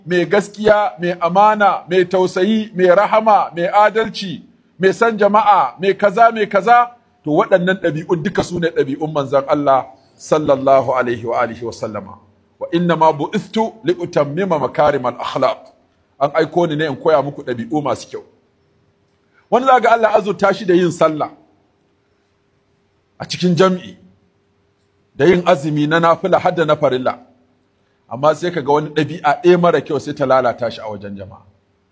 mai gaskiya mai amana mai tausayi mai rahama mai adalci mai san jama'a mai kaza mai kaza to waɗannan ɗabi'un duka su ne ɗabi'un manzon Allah sallallahu alaihi wa alihi wa sallama wa inna ma bu'istu li utammima makarimal akhlaq an aiko ni ne in koya muku ɗabi'u masu kyau wani za ga Allah azurta shi da yin sallah a cikin jam'i da yin azumi na nafila har da na farilla amma sai ka ga wani ɗabi'a ɗaya mara kyau sai ta lalata shi a wajen jama'a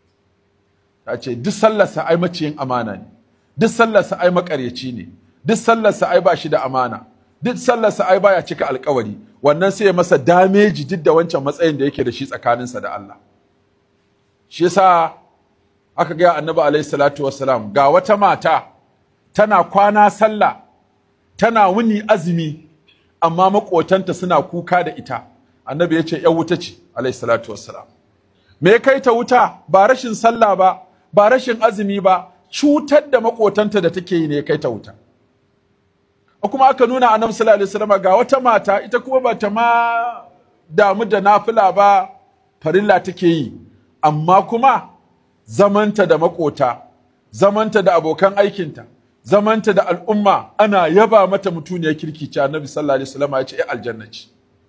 ta ce duk sallarsa ai maciyin amana ne duk sallarsa ai makaryaci ne duk sallarsa ai ba shi da amana duk sallarsa ai baya cika alkawari wannan sai ya masa dameji duk da wancan matsayin da yake da shi tsakaninsa da Allah shi yasa aka gaya annabi alaihi salatu wassalam ga wata mata tana kwana sallah tana wuni azumi amma makotanta suna kuka da ita annabi ya ce ‘yan wuta ce alaihi salatu wassalam me ya kai ta wuta ba rashin sallah ba ba rashin azumi ba cutar da makotanta da take yi ne ya kai ta wuta kuma aka nuna annabi sallallahu alaihi wasallam ga wata mata ita kuma ba ta ma damu da nafila ba farilla take yi amma kuma zamanta da makota zamanta da abokan aikinta zamanta da al'umma ana yaba mata mutuniyar kirki ce annabi sallallahu alaihi wasallam ya ce ai aljanna ce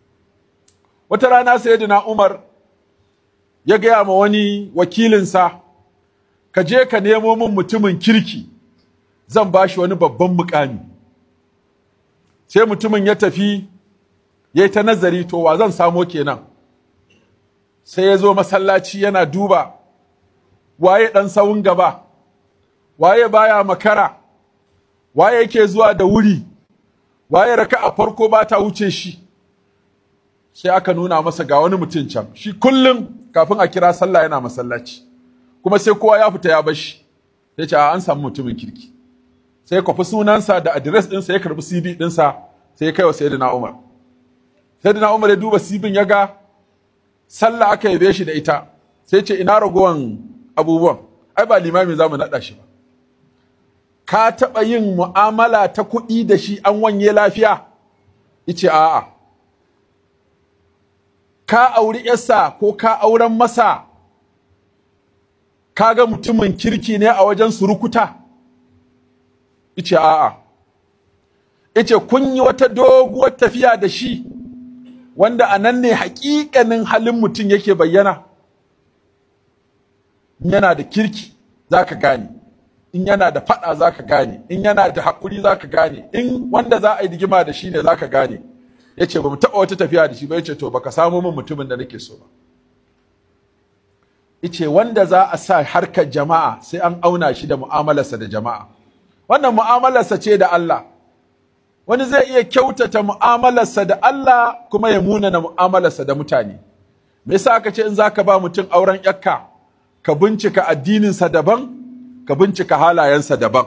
wata rana sayyidina Umar ya gaya ma wani wakilinsa ka je ka nemo min mutumin kirki zan bashi wani babban mukami sai mutumin ya tafi ya yi ta nazari to wa zan samo kenan sai ya zo masallaci yana duba waye ɗan sawun gaba waye baya makara waye yake zuwa da wuri waye raka a farko ba ta wuce shi sai aka nuna masa ga wani mutum can shi kullum kafin a kira sallah yana masallaci kuma sai kowa ya fita ya bashi sai ce an samu mutumin kirki sai ya kwafi sunansa da adires ɗinsa ya karbi cv ɗinsa sai ya kai wa sayyidina umar sayyidina umar ya duba cv ya ga sallah aka yabe shi da ita sai ce ina ragowan abubuwan ai ba limami za mu naɗa shi ba ka taɓa yin mu'amala ta kuɗi da shi an wanye lafiya ice a'a ka auri yarsa ko ka auren masa ka ga mutumin kirki ne a wajen surukuta ice a'a ice kun yi wata doguwar tafiya da shi wanda a nan ne haƙiƙanin halin mutum yake bayyana in yana da kirki za ka gane in yana da faɗa za ka gane in yana da haƙuri za ka gane in wanda za a yi digima da shi ne za ka gane ya ce ba mu taɓa wata tafiya da shi ba ya ce to baka samu min mutumin da nake so ba ice wanda za a sa harkar jama'a sai an auna shi da mu'amalarsa da jama'a wannan mu'amalarsa ce da Allah wani zai iya kyautata mu'amalarsa da Allah kuma ya munana mu'amalarsa da mutane me yasa aka ce in zaka ba mutum auren yakka ka bincika addininsa daban ka bincika halayensa daban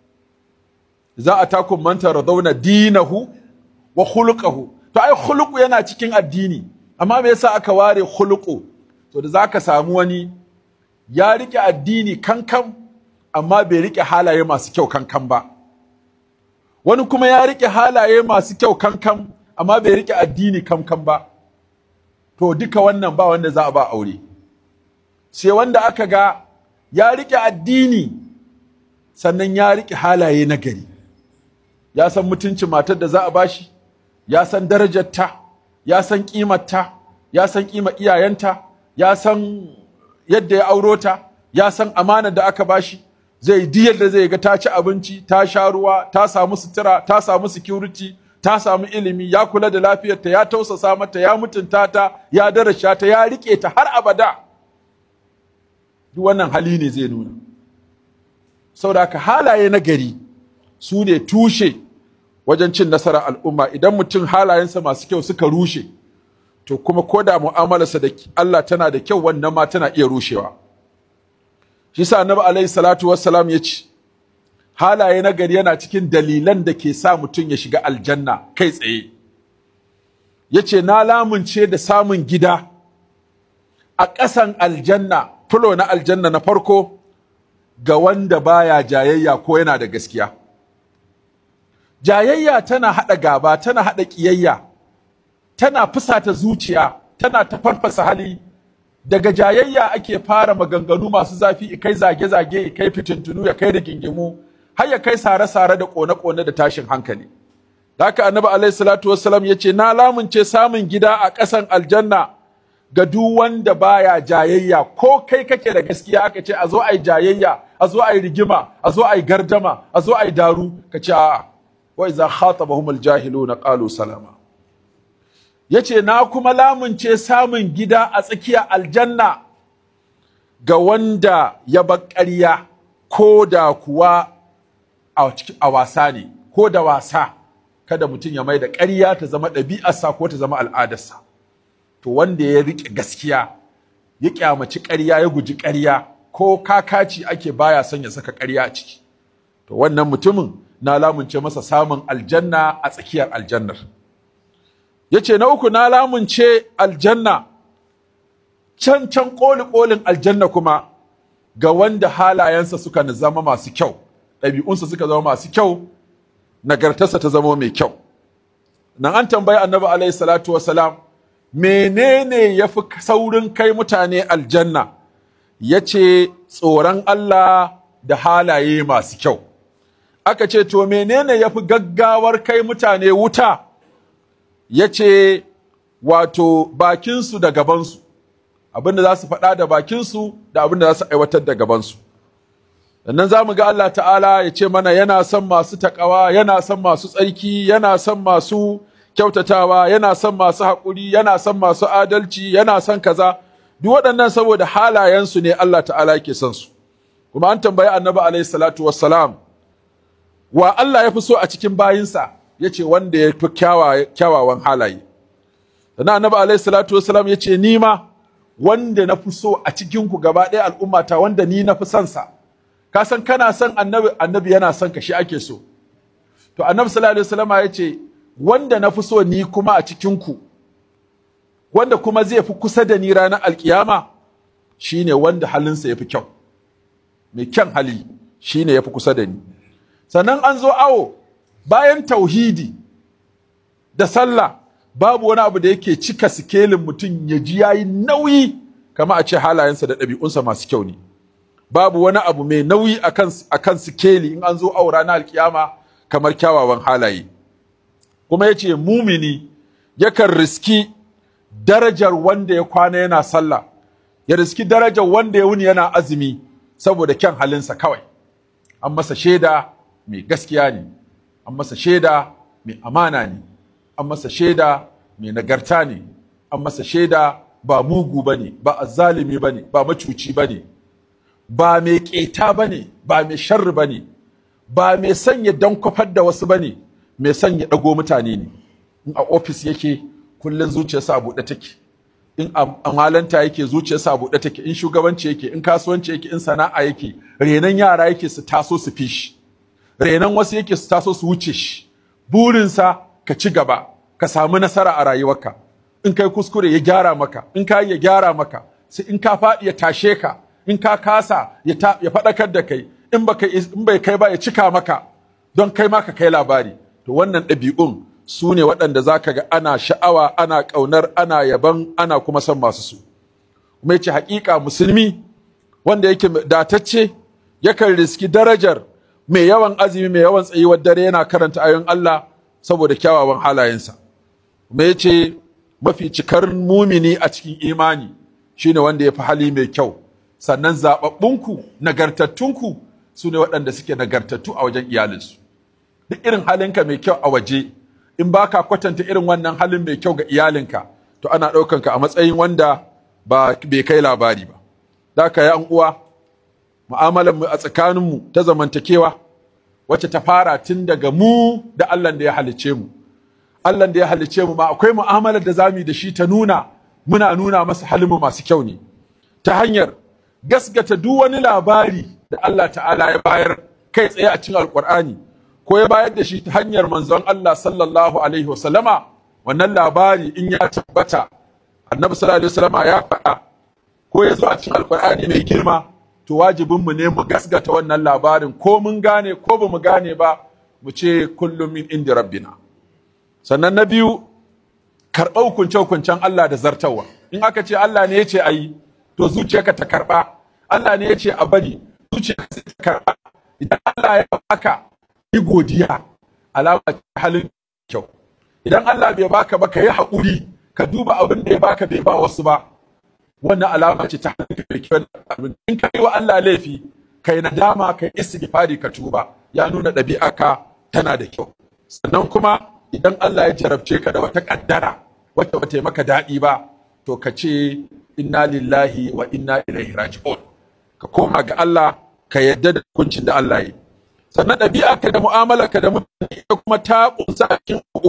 za a takun manta radauna dinahu wa khuluquhu to ai khuluqu yana cikin addini amma me yasa aka ware khuluqu to da zaka samu wani ya rike addini kankan amma bai rike halaye masu kyau kankan ba wani kuma ya rike halaye masu kyau kankan amma bai rike addini kankan ba to duka wannan ba wanda za a ba aure sai wanda aka ga ya rike addini sannan ya rike halaye na gari ya san mutuncin matar da za a bashi ya san darajarta ya san kimarta ya san kima iyayenta ya san yadda ya auro ta ya san amanar da aka bashi zai di yadda zai ga ta ci abinci ta sha ruwa ta samu sutura ta samu security ta samu ilimi ya kula da lafiyarta ya tausasa mata ya mutunta ta ya darasha ta ya rike ta har abada duk wannan hali ne zai nuna saboda ka halaye na gari su ne tushe wajen cin nasarar al'umma idan mutum halayensa masu kyau suka rushe to kuma ko da mu'amalarsa da Allah tana da kyau wannan ma tana iya rushewa shi sa annabi alaihi salatu wassalam ya ce halaye na gari yana cikin dalilan da ke sa mutum ya shiga aljanna kai tsaye ya ce na lamunce da samun gida a ƙasan aljanna fulo na aljanna na farko ga wanda baya jayayya ko yana da gaskiya jayayya tana haɗa gaba tana haɗa ƙiyayya tana fusata zuciya tana ta farfasa hali daga jayayya ake fara maganganu masu zafi kai zage-zage kai fitintunu ya kai da gingimu har ya kai sare-sare da kone-kone da tashin hankali da haka annabi alaihi salatu wassalam ya ce na lamunce samun gida a ƙasan aljanna ga duk wanda baya jayayya ko kai kake da gaskiya aka ce a zo a yi jayayya a zo a yi rigima a zo a yi gardama a zo a yi daru ka ce a'a wa iza khatabahum aljahiluna qalu salama yace na kuma lamunce samun gida a tsakiya aljanna ga wanda ya bar ƙarya ko da kuwa a wasa ne ko da wasa kada mutum ya mai da ƙarya ta zama ɗabi'arsa ko ta zama al'adarsa to wanda ya riƙe gaskiya ya ƙyamaci ƙarya ya guji ƙarya ko kakaci ake baya son ya saka ƙarya a ciki to wannan mutumin na lamunce masa samun aljanna a tsakiyar aljannar ya ce na uku na lamunce aljanna can can ƙoli ƙolin aljanna kuma ga wanda halayensa suka zama masu kyau ɗabi'unsa suka zama masu kyau nagartarsa ta zama mai kyau nan an tambayi annabi alaihi salatu wasalam menene ya fi saurin kai mutane aljanna ya ce tsoron Allah da halaye masu kyau aka ce to menene ya fi gaggawar kai mutane wuta ya ce wato bakinsu da gabansu abinda za su faɗa da bakinsu da abinda za su aiwatar da gabansu sannan za mu ga Allah ta'ala ya ce mana yana son masu taƙawa yana son masu tsarki yana son masu kyautatawa yana son masu haƙuri yana son masu adalci yana son kaza duk waɗannan saboda halayensu ne Allah ta'ala ke son su kuma an tambayi annabi alaihi salatu wassalam wa Allah ya fi so a cikin bayinsa ya ce wanda ya fi kyawawan halaye sannan annabi alaihi salatu wassalam ya ce ni ma wanda na fi so a cikinku gaba ɗaya al'ummata wanda ni na fi son sa ka san kana son annabi annabi yana son ka shi ake so to annabi sallallahu alaihi wasallam ya ce wanda na fi so ni kuma a cikinku wanda kuma zai fi kusa da ni ranar alkiyama shine wanda halinsa ya fi kyau mai kyan hali shine ya fi kusa da ni sannan an zo awo bayan tauhidi da sallah babu wani abu da yake cika sikelin mutum ya ji yayi nauyi kama a ce halayensa da ɗabi'unsa masu kyau ne babu wani abu mai nauyi a kan sikeli in an zo awo ranar alkiyama kamar kyawawan halaye kuma ya ce mumini yakan riski darajar wanda ya kwana yana sallah ya riski darajar wanda ya wuni yana azumi saboda kyan halinsa kawai an masa shaida mai gaskiya ne an masa shaida mai amana ne an masa shaida mai nagarta ne an masa shaida ba mugu ba ne ba azzalimi ba ne ba macuci ba ne ba mai ƙeta ba ne ba mai sharri ba ne ba mai sanya don kwafar da wasu ba ne mai sanya ɗago mutane ne in a ofis yake kullum zuciyarsa a buɗe take in amalanta yake zuciyarsa a buɗe take in shugabanci yake in kasuwanci yake in sana'a yake renan yara yake su taso su fi shi renan wasu yake su taso su wuce shi burinsa ka ci gaba ka samu nasara a rayuwarka in kai kuskure ya gyara maka in ka ya gyara maka sai in ka faɗi ya tashe ka in ka kasa ya faɗakar da kai in bai kai ba ya cika maka don kai ma ka kai labari to wannan ɗabi'un su ne waɗanda za ka ga ana sha'awa ana ƙaunar ana yaban ana kuma son masu su kuma yace haƙiƙa musulmi wanda yake datacce yakan riski darajar mai yawan azumi mai yawan tsayuwar dare yana karanta ayoyin Allah saboda kyawawan halayensa kuma yace mafi cikar mumini a cikin imani shine wanda ya fi hali mai kyau sannan zaɓaɓɓunku nagartattunku su ne waɗanda suke nagartattu a wajen iyalinsu duk irin halinka mai kyau a waje in ba ka kwatanta irin wannan halin mai kyau ga iyalinka to ana ɗaukanka a matsayin wanda ba bai kai labari ba da ka yan uwa mu'amalar mu a tsakaninmu ta zamantakewa wacce ta fara tun daga mu da Allah da ya halicce mu Allah da ya halicce mu ma akwai mu'amalar da zamu yi da shi ta nuna muna nuna masa halin mu masu kyau ne ta hanyar gasgata duk wani labari da Allah ta'ala ya bayar kai tsaye a cikin alkur'ani ko ya bayar da shi ta hanyar manzon Allah sallallahu alaihi wasallama wannan labari in ya tabbata annabi sallallahu alaihi wasallama ya faɗa ko ya zo a cikin alkur'ani mai girma to wajibin mu ne mu gasgata wannan labarin ko mun gane ko ba mu gane ba mu ce kullum min indi rabbina sannan na biyu karɓar hukunce hukuncen Allah da zartawa in aka ce Allah ne ya ce ayi to zuciyarka ta karba Allah ne ya ce a bari zuciyarka ta karba idan Allah ya baka yi godiya alama ce halin kyau idan Allah bai baka ba ka yi haƙuri ka duba abin da ya baka bai ba wasu ba wannan alama ce ta halin mai kyau abin in ka yi wa Allah laifi kai nadama kai istighfari ka tuba ya nuna ɗabi'arka tana da kyau sannan kuma idan Allah ya jarabce ka da wata kaddara wacce bata yi maka daɗi ba to ka ce inna lillahi wa inna ilaihi raji'un ka koma ga Allah ka yadda da hukuncin da Allah yi sannan ɗabi'a ka da mu'amala ka da mutane ita kuma ta kunsa a cikin uku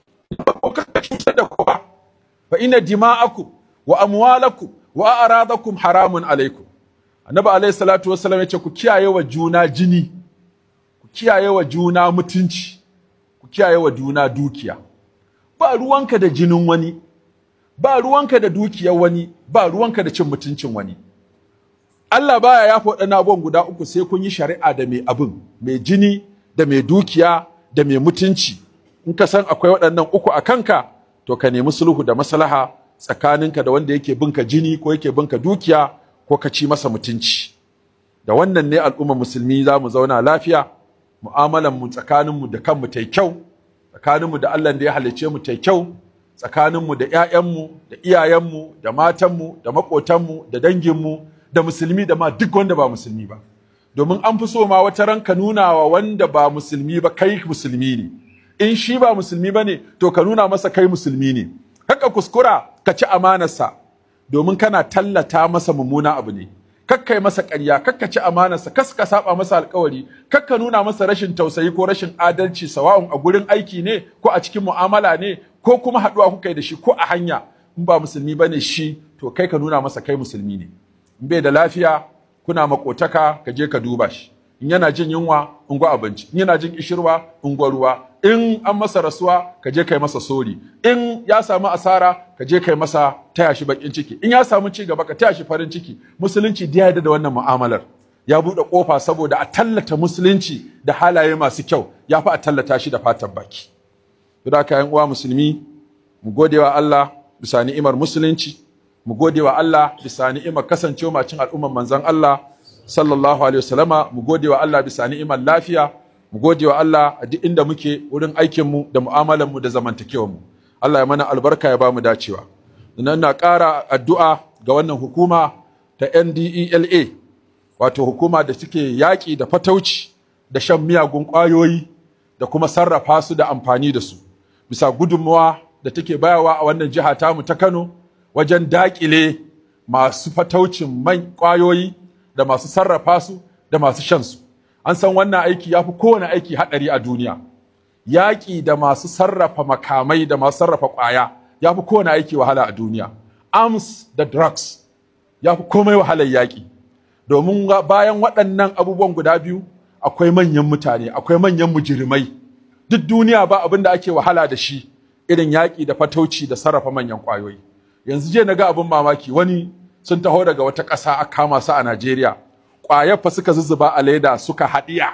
ko ka cutar da kowa fa inna dima'akum wa amwalakum wa a'radakum haramun alaikum annabi alaihi salatu wassalam yace ku kiyaye wa juna jini ku kiyaye wa juna mutunci ku kiyaye wa juna dukiya ba ruwanka da jinin wani ba ruwanka da dukiyar wani ba ruwanka da cin mutuncin wani Allah baya yafa waɗannan abubuwan guda uku sai kun yi shari'a da mai abin mai jini da mai dukiya da mai mutunci in ka san akwai waɗannan uku a kanka to ka nemi sulhu da maslaha tsakaninka da wanda yake binka jini ko yake binka dukiya ko ka ci masa mutunci da wannan ne al'ummar musulmi za mu zauna lafiya mu'amalan mu tsakanin mu da kanmu ta kyau tsakanin mu da Allah da ya halicce mu ta kyau tsakanin mu da ƴaƴanmu da iyayenmu da matanmu da maƙotanmu da danginmu da musulmi da ma duk wanda ba musulmi ba domin an fi so ma wata ran ka nuna wa wanda ba musulmi ba kai musulmi ne in shi ba musulmi ba ne to ka nuna masa kai musulmi ne haka kuskura ka ci amanarsa domin kana tallata masa mummuna abu ne kakkai masa ƙarya kakka ci amanarsa kas ka saba masa alkawari kakka nuna masa rashin tausayi ko rashin adalci sawa'un a gurin aiki ne ko a cikin mu'amala ne ko kuma haɗuwa kuka yi da shi ko a hanya in ba musulmi ba ne shi to kai ka nuna masa kai musulmi ne in bai da lafiya kuna makotaka ka je ka duba shi in yana jin yunwa in gwa abinci in yana jin kishirwa in gwa ruwa in an masa rasuwa ka je kai masa sori in ya samu asara ka je kai masa taya shi bakin ciki in ya samu ci gaba ka taya shi farin ciki musulunci da yarda da wannan mu'amalar ya buɗe ƙofa saboda a tallata musulunci da halaye masu kyau ya fi a tallata shi da fatan baki. Don haka uwa musulmi mu gode wa Allah bisa ni'imar musulunci mu gode wa Allah bisa ni'imar kasancewa macin al'ummar manzon Allah sallallahu alaihi wasallama mu gode wa Allah bisa ni'imar lafiya mu gode wa Allah a duk inda muke wurin aikin mu da mu'amalar mu da zamantakewar mu Allah ya mana albarka ya ba mu dacewa nan na ƙara addu'a ga wannan hukuma ta NDELA wato hukuma da suke yaƙi da fatauci da shan miyagun ƙwayoyi da kuma sarrafa su da amfani da su bisa gudunmawa da take bayawa a wannan jiha tamu ta Kano wajen daƙile masu fataucin man ƙwayoyi da masu sarrafa su da masu shan su an san wannan aiki ya fi kowane aiki haɗari a duniya yaƙi da masu sarrafa makamai da masu sarrafa ƙwaya ya fi kowane aiki wahala a duniya arms da drugs ya fi komai wahalar yaƙi domin bayan waɗannan abubuwan guda biyu akwai manyan mutane akwai manyan mujirimai duk duniya ba abin da ake wahala da shi irin yaƙi da fatauci da sarrafa manyan ƙwayoyi yanzu je na ga abin mamaki wani sun taho daga wata ƙasa a kama su a Najeriya ƙwayar fa suka zuzzuba a leda suka haɗiya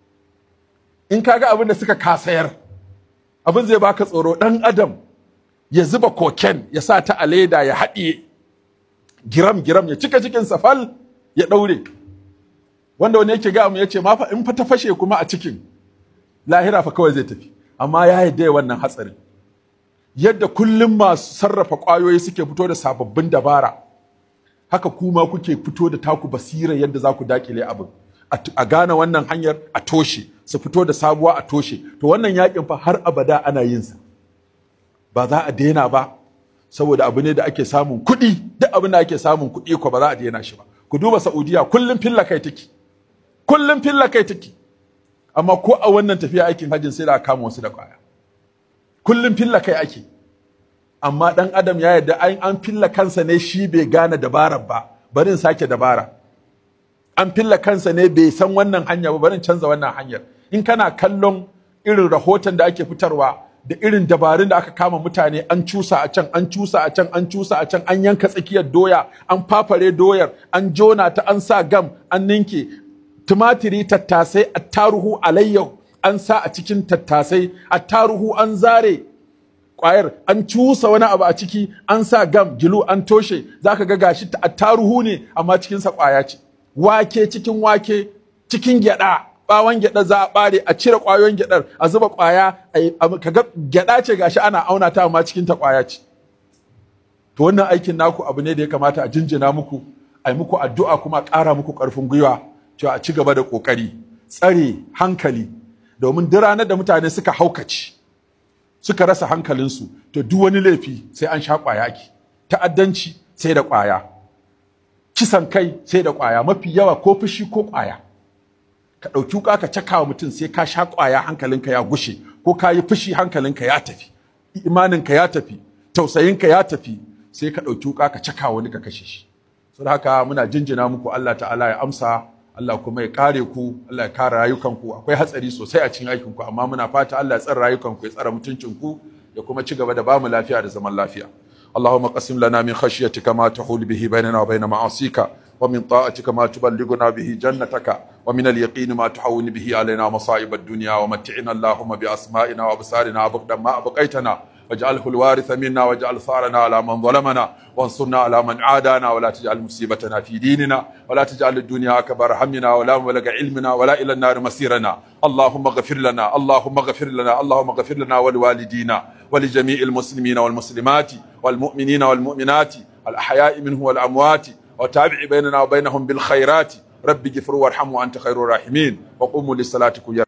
in ka ga abin da suka kasayar abin zai baka tsoro ɗan adam ya zuba koken ya sa ta a leda ya haɗiye giram giram ya cika cikin safal ya ɗaure wanda wani yake ga mu yace ma fa in fa ta fashe kuma a cikin lahira fa kawai zai tafi amma ya yadda wannan hatsarin yadda kullum masu sarrafa ƙwayoyi suke fito da sababbin dabara haka kuma kuke fito da taku basira yadda za ku dakile abin a gane wannan hanyar a toshe su fito da sabuwa a toshe to wannan yakin fa har abada ana yin sa ba za a daina ba saboda abu ne da ake samun kuɗi duk abin da ake samun kuɗi ko ba za a daina shi ba ku duba Saudiya kullum filla kai take kullum filla kai take amma ko a wannan tafiya aikin hajjin sai da aka kama wasu da kwaya kullum filla kai ake amma dan adam ya yarda an an filla kansa ne shi bai gane dabarar ba barin sake dabara an filla kansa ne bai san wannan hanya ba barin canza wannan hanyar in kana kallon irin rahoton da ake fitarwa da irin dabarun da aka kama mutane an cusa a can an cusa a can an cusa a can an yanka tsakiyar doya an fafare doyar an jona ta an sa gam an ninke tumatiri tattasai attaruhu alayyahu an sa a cikin tattasai attaruhu an zare ƙwayar an cusa wani abu a ciki an sa gam gilu an toshe zaka ga gashi taruhu ne amma cikinsa ƙwaya ce wake cikin wake cikin gyaɗa bawon gyaɗa za a ɓare a cire ƙwayoyin gyaɗar a zuba ƙwaya kaga gyaɗa ce gashi ana auna ta amma cikin ta ƙwaya ce to wannan aikin naku abu ne da ya kamata a jinjina muku a yi muku addu'a kuma a ƙara muku ƙarfin gwiwa cewa a ci gaba da ƙoƙari tsare hankali domin duk ranar da mutane suka haukaci suka rasa hankalinsu to duk wani laifi sai an sha ƙwaya ake ta'addanci sai da ƙwaya kisan kai sai da ƙwaya mafi yawa ko fushi ko ƙwaya ka ɗauki wuƙa ka caka wa mutum sai ka sha ƙwaya hankalinka ya gushe ko ka yi fushi hankalinka ya tafi imaninka ya tafi tausayinka ya tafi sai ka ɗauki wuƙa ka caka wani ka kashe shi saboda haka muna jinjina muku Allah ta'ala ya amsa Allah kuma ya kare ku Allah ya kare rayukanku akwai hatsari sosai a cikin aikinku amma muna fata Allah ya tsare rayukanku ya tsare mutuncinku ya kuma ci gaba da bamu lafiya da zaman lafiya اللهم قسم لنا من خشيتك ما تحول به بيننا وبين معاصيك ومن طاعتك ما تبلغنا به جنتك ومن اليقين ما تحول به علينا مصائب الدنيا ومتعنا اللهم بأسمائنا وأبصارنا أبدا ما أبقيتنا واجعله الوارث منا واجعل ثارنا على من ظلمنا وانصرنا على من عادانا ولا تجعل مصيبتنا في ديننا ولا تجعل الدنيا أكبر همنا ولا مبلغ علمنا ولا إلى النار مسيرنا اللهم اغفر لنا اللهم اغفر لنا اللهم اغفر لنا ولوالدينا ولجميع المسلمين والمسلمات والمؤمنين والمؤمنات الأحياء منه والأموات وتابع بيننا وبينهم بالخيرات رب اغفر وارحم وأنت خير الراحمين وقوموا لصلاتكم